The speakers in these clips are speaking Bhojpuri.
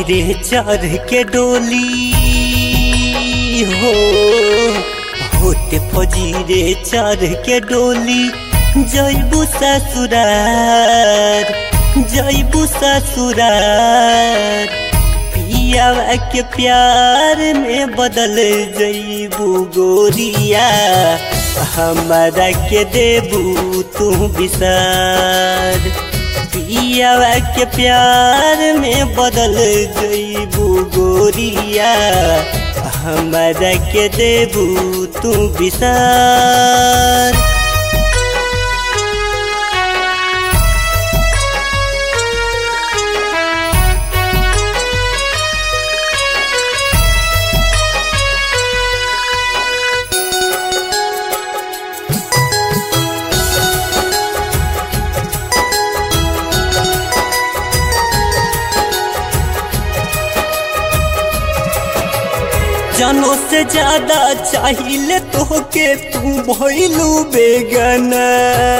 रे चढ़ के डोली हो होते फौजी रे चढ़ के डोली जैबू ससुरार जैबू ससुरार पियावा के प्यार में बदल जैबू गोरिया हमारा के देबू तू विसार पियावा के प्यार में बदल जैबू गोरिया हमारा के देबू तू विसार जानो से ज्यादा चाहिए तो के तू भइलू बेगना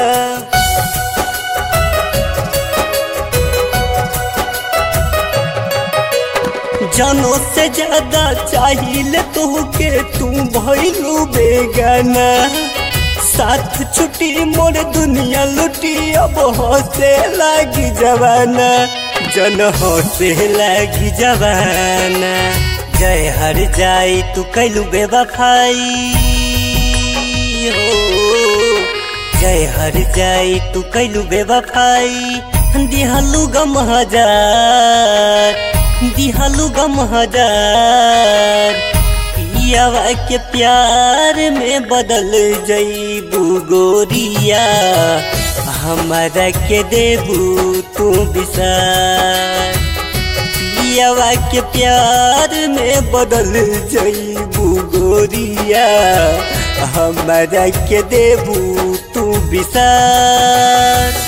जानो से ज्यादा चाहिए तो के तू भइलू बेगना साथ छुट्टी मोर दुनिया लुटी अब हंसे लागी जवाना जन हंसे लागी जवाना जय हर जाई तू कैलू बेवफाई हो जय हर जाई तू कैलू बेवफाई दिहलू गम हजार दिहलू गम हजार पियावा के प्यार में बदल जईबू गोरिया हमारा के देबू तू विसार पियावा के प्यार में बदल जईबू गोरिया हमारा के देबू तू विसार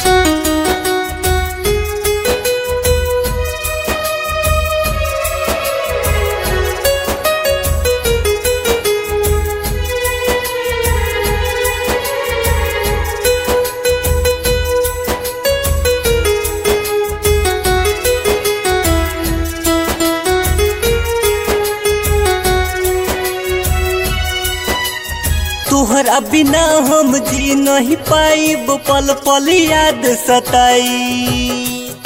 तोहरा बिना हम जी नहीं पाइब पल पल याद सताई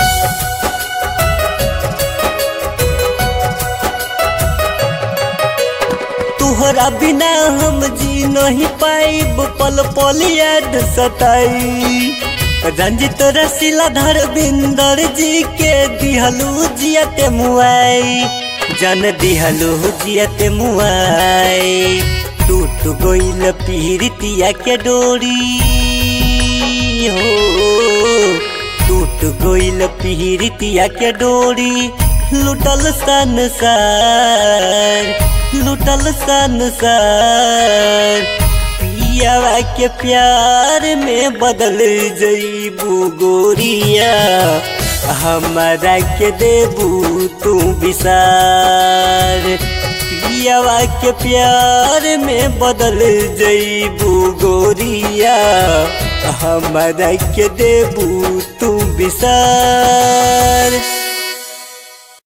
तोहरा बिना हम जी नहीं पाइब पल पल याद सताई रंजित रसीला धरबिंदर जी के दिहलू जियते मुआई जन दिहलू जियते मुआई टूट गईल पीरितिया के डोरी हो टूट गईल पीरितिया के डोरी लुटल संसार लुटल संसार पियावा के प्यार में बदल जईबू गोरिया हमारा के देबू तू विसार पियावा के प्यार में बदल जईबू गोरिया हमारा के देबू तू विसार